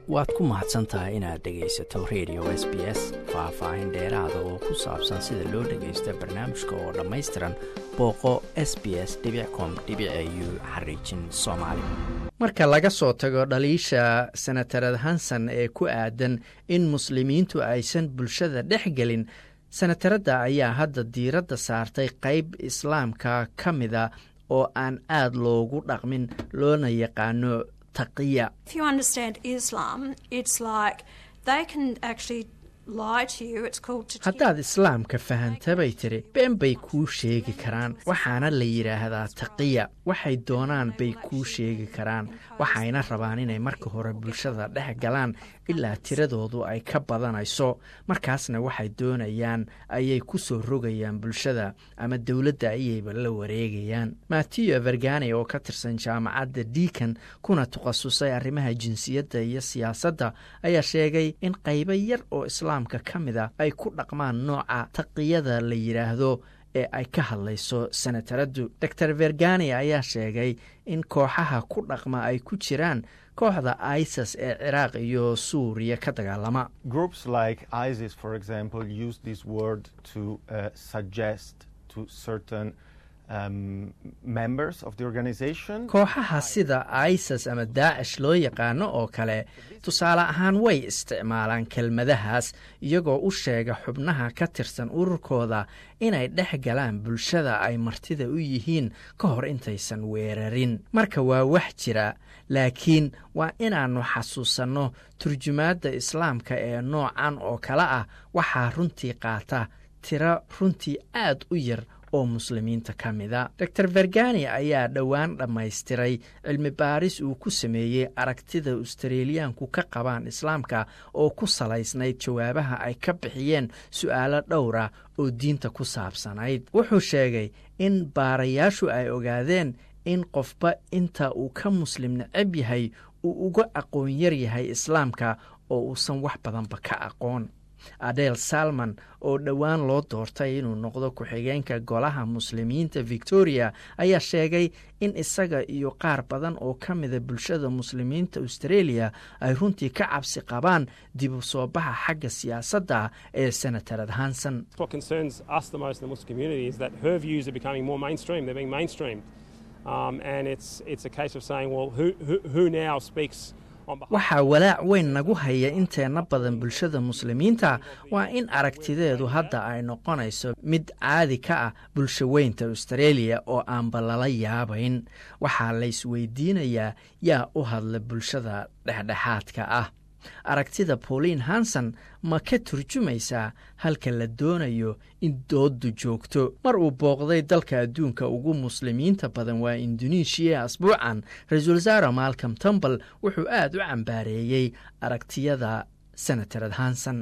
waad ku mahadsan tahay inaad dhegaysato radio s b s faah-faahin dheeraada oo ku saabsan sida loo dhagaysto barnaamijka oo dhammaystiran booqo s b s com u xariijin soomaali marka laga soo tago dhaliisha senatarad hanson ee ku aadan in muslimiintu aysan bulshada dhex gelin senataradda ayaa hadda diiradda saartay qayb islaamka ka mida oo aan aad loogu dhaqmin loona yaqaano taqiya haddaad islaamka fahantabay tiri been bay kuu sheegi karaan waxaana la yidhaahdaa taqiya waxay doonaan bay kuu sheegi karaan waxayna rabaan inay marka hore bulshada dhex galaan ilaa tiradoodu ay ka badanayso markaasna waxay doonayaan ayay ku soo rogayaan bulshada ama dowladda ayayba la wareegayaan mattiyo vergani oo ka tirsan jaamacadda deacon kuna takhasusay arrimaha jinsiyadda iyo siyaasadda ayaa sheegay in qaybo yar oo islaamka ka mida ay ku dhaqmaan nooca taqiyada la yidhaahdo ee ay ka hadlayso senataraddu doctor vergani ayaa sheegay in kooxaha ku dhaqma ay ku jiraan kooxda isis ee ciraaq iyo suuriya ka dagaalama kooxaha sida isis ama daacish loo yaqaano oo kale tusaale ahaan way isticmaalaan kelmadahaas iyagoo u sheega xubnaha ka tirsan ururkooda inay dhex galaan bulshada ay martida u yihiin ka hor intaysan weerarin marka waa wax jira laakiin waa inaannu xasuusanno turjumaadda islaamka ee noocan oo kale ah waxaa runtii qaata tiro runtii aad u yar oo muslimiinta ka mida doctor vergani ayaa dhowaan dhammaystiray cilmi baaris uu ku sameeyey aragtida australiyaanku ka qabaan islaamka oo ku salaysnayd jawaabaha ay ka bixiyeen su'aalo dhowra oo diinta ku saabsanayd wuxuu sheegay in baarayaashu ay ogaadeen in qofba inta uu ka muslim necab yahay uu uga aqoon yar yahay islaamka oo uusan wax badanba ka aqoon adel salman oo dhowaan loo doortay inuu noqdo ku-xigeenka golaha muslimiinta victoria ayaa sheegay in isaga iyo qaar badan oo ka mida bulshada muslimiinta australia ay runtii ka cabsi qabaan dib u soo baxa xagga siyaasadda ee senatarad hanson waxaa walaac weyn nagu haya inteenna badan bulshada muslimiinta waa in aragtideedu hadda ay noqonayso mid caadi ka ah bulsho weynta australia oo aanba lala yaabayn waxaa laysweydiinayaa yaa u hadla bulshada dhexdhexaadka ah aragtida pauline hanson ma ka turjumaysaa halka la doonayo in dooddu joogto mar uu booqday dalka adduunka ugu muslimiinta badan waa indonesiya asbuucan ra-iisul wasaare malcom tumbal wuxuu aad u cambaareeyey aragtiyada senatarad hanson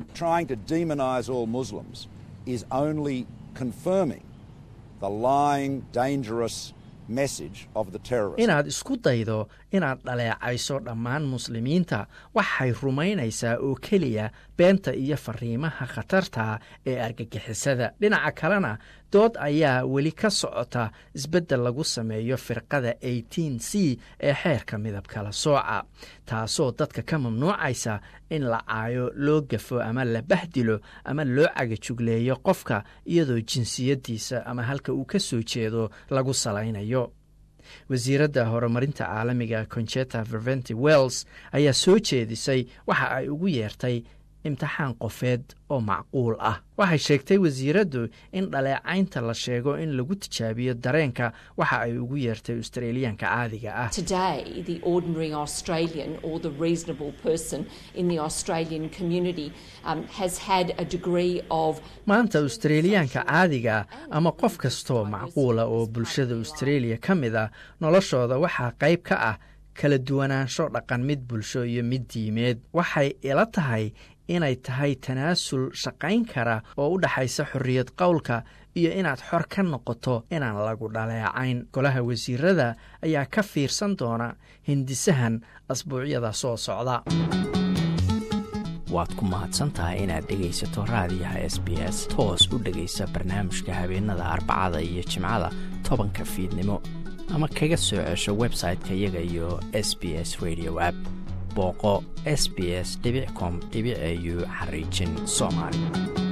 inaad isku daydo inaad dhaleecayso dhammaan muslimiinta waxay rumaynaysaa oo keliya beenta iyo fariimaha khatarta ee argagixisada dhinaca kalena dood ayaa weli ka socota isbeddel lagu sameeyo firqada eighteen c ee xeerka midabkala sooca taasoo dadka ka mamnuucaysa in la caayo loo gafo ama la bahdilo ama loo cagajugleeyo qofka iyadoo jinsiyaddiisa ama halka uu ka soo jeedo lagu salaynayo wasiiradda horumarinta caalamiga conjeta verventi wells ayaa soo jeedisay waxa ay ugu yeertay imtixaan qofeed oo macquul ah waxay sheegtay wasiiraddu in dhaleecaynta la sheego in lagu tijaabiyo dareenka waxa ay ugu yeertay australiyaanka caadiga ah maanta australiyaanka caadiga ama qof kastoo macquula oo bulshada australia ka mid a noloshooda waxaa qayb ka ah kala duwanaansho dhaqan mid bulsho iyo mid diimeed waxay ila tahay inay tahay tanaasul shaqayn kara oo u dhaxaysa xorriyad qowlka iyo inaad xor ka noqoto inaan lagu dhaleecayn golaha wasiirada ayaa ka fiirsan doona hindisahan asbuucyada soo socda waad ku mahadsantahay inaad dhegaysato raadiyaha s b s toos u dhegaysa barnaamijka habeenada arbacada iyo jimcada tobanka fiidnimo ama kaga soo cesho website-ka iyaga iyo s b s radio app booqo s b s com au xariijin soomaali